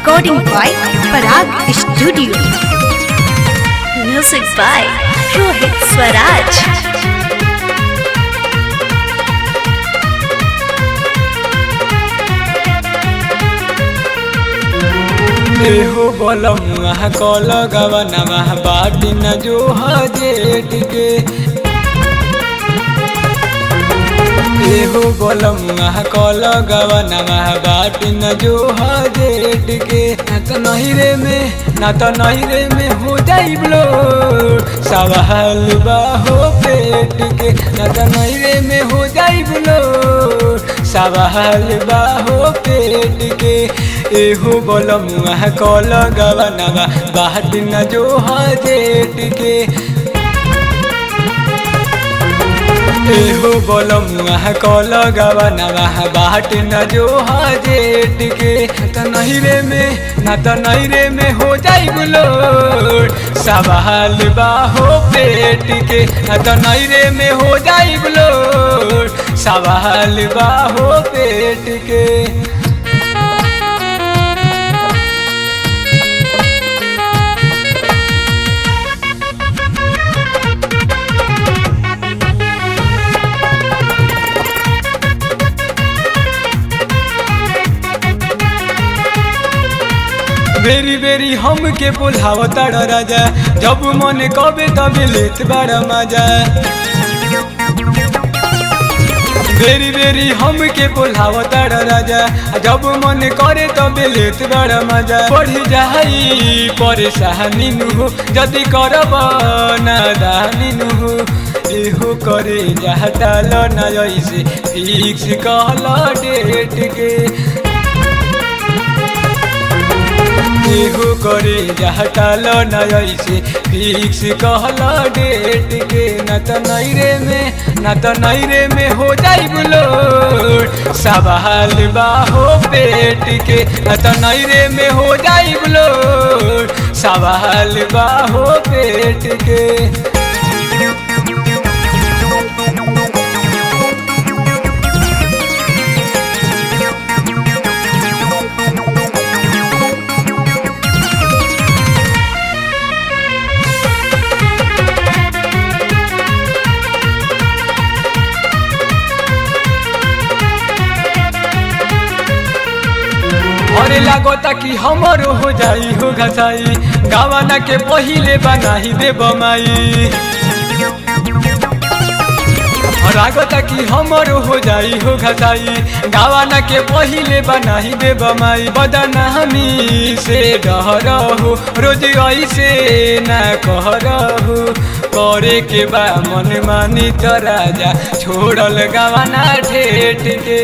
Recording by Parag Studio. Music by Rohit Swaraj. एहो बलम कल गवनमा बाटी न जो हजेट के एहो बलम कल गवनमा बाटी न जो हजेट के ना तो नहिरे में ना तो नहिरे में हो जाई ब्लो सवाल बाहो पेट के ना तो नहिरे में हो जाई ब्लो सवाल बाहो पेट के एहो बलमुआ कल गवनवा बाट न जो हजेट के एहो बलमुआ कल गवनवा बाट न जो हजेट के त नहिरे में ना त नहिरे में हो जाई बुलो सवाल बाहो पेट के ना त नहिरे में हो जाई बुलो सवाल बाहो पेट के बेरी बेरी हम के बोलावता राजा जब मन कबे तबे लेत बड़ा मजा बेरी बेरी हम के बोलावता राजा जब मन करे तबे लेत बड़ा मजा बढ़ी जाई परेशानी नु हो जदि करब नादानी नु हो एहो करे जाता ल न ऐसे फिक्स कहल डेट के एहो करे जहटाल न ऐसे फिक्स कहल डेट के न त नैरे में न त नैरे में हो जाई बुलो सवाल बाहो पेट के न त नैरे में हो जाई बुलो सवाल बाहो पेट के अरे लागता कि हमरो हो जाई हो घसाई गावाना के पहिले बनाही दे बमाई लागता कि हमरो हो जाई हो घसाई गावाना के पहिले बनाही दे बमाई बदनामी से डर हो रोज ऐसे ना कह रहो करे के बा मन मानी त राजा छोड़ल गावाना ठेठ के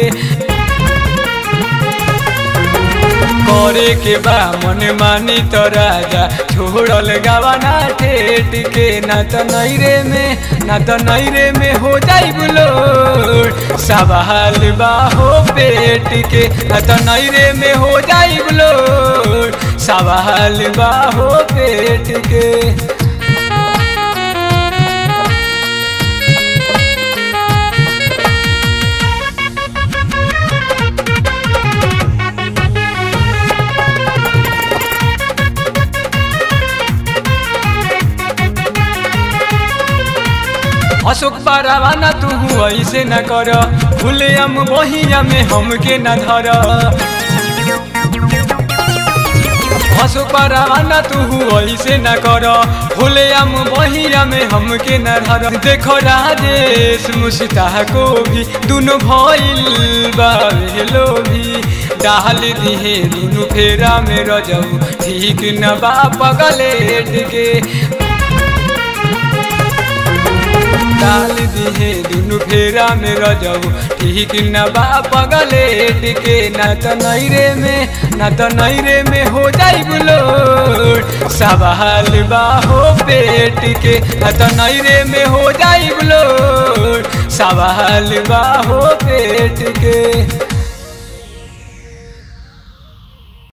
करे के बा मन मानी त राजा छोड़ल गावाना ठेठ के ना त नैरे में ना त नैरे में हो जाई बुलो सवाल बाहो पेट के ना त नैरे में हो जाई बुलो सवाल बाहो पेट के अशोक पारावाना तू ऐसे न कर खुले हम बहिया में हमके न धर अशोक पारावाना तू ऐसे न कर खुले हम बहिया में हमके न धर देखो राजेश मुस्ता को भी दोनों भइल बालो भी डाल दिहे दुनु फेरा में रजऊ ठीक न बा पगलेट के डाल दिहे दुनु फेरा में रजऊ ठीक न बा पगलेट के न त नैरे में न त नैरे में हो जाई बुलो सवाल बाहो पेट के न त नैरे में हो जाई बुलो सवाल बाहो पेट के